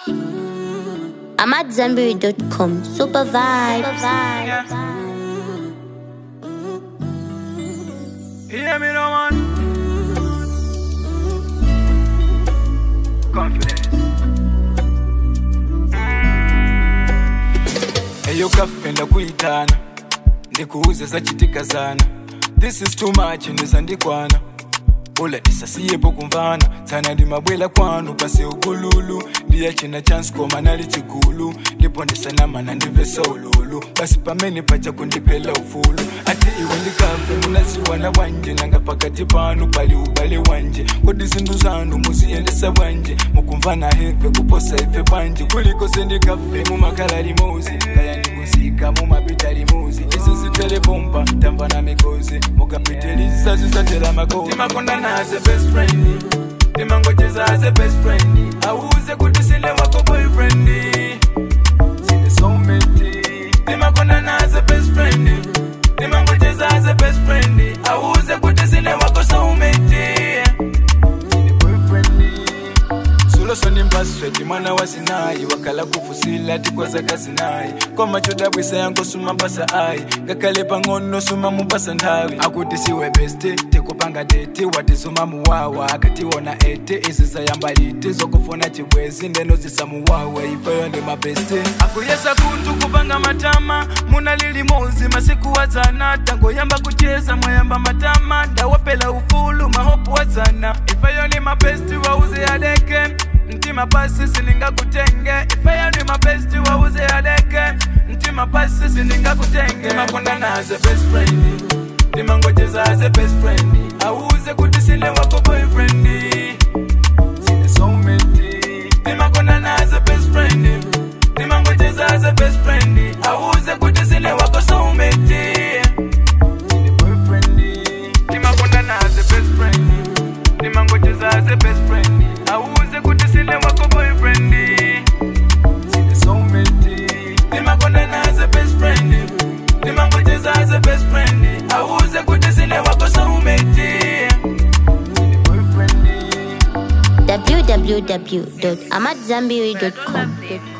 I'm at Zenberry.com. Super vibes. Hear me no man. Confidence. Eyo kafe ndakuitana ndikuuze zachitikazana this is too much ndisandikwana ula isasiyepo kumvana tsana ndimabwela kwanu pasi ukululu ndiya china chanskoma nali chikulu ndipo ndisanamana ndivesa ululu basi pamene pacha kundiphela ufulu ati iwe ndikafe munaziwana bwanje nanga pakati panu pali ubale wanje kodi zinthu zanu muziyendesa bwanje mukumvana heve kuposa ife bwanje kuliko sendikafe mumakhala limozi kaya ndikusika mumapita limuzi izi zitelepompa tamvana mikozi mukapitiliza zizatela makozi timakondana as a best friend timangocheza as a best friend auze kuti sine wako boyfriend sine soulmate timakondana as a best friend timangocheza as a best friend auze kuti sine wako soulmate sine boyfriend sulosoni mbasweti mwana wa sinayi wakala kufusila tikwaza kasinayi koma chodabwisa yango suma mpasa ayi ngakhale pang'ono suma mupasa nthawi akuti siwe beste tikupanga deti watisuma muwawa akationa ete izi zayamba liti zokufuna chibwezi ndeno zisamuwawa ifeyo ndi mabeste akuyesa kuntu kupanga matama muna lilimozi masiku wadzana tangoyamba kucheza mwayamba matama ndawapela ufulu mahopu wadzana ifeyo ndi mabesti wauze adeke mtima pasi siningakutenge ifeyo ndi mabesti wauze adeke mtima pasi siningakutenge makondana as a best friend ndimangocheza as a best friend auze kuti sine wako boyfriend sine soulmate ndimakondana as a best friend ndimangocheza as a best friend auze kuti sine wako soulmate sine boyfriend ndimakondana as a best friend ndimangocheza as a best friend auze kuti sine wako boyfriend sine soulmate ndimakondana as a best friend ndimangocheza as a best friend auze kuti sine wako soulmate sine boyfriend www.amatzambiri.com.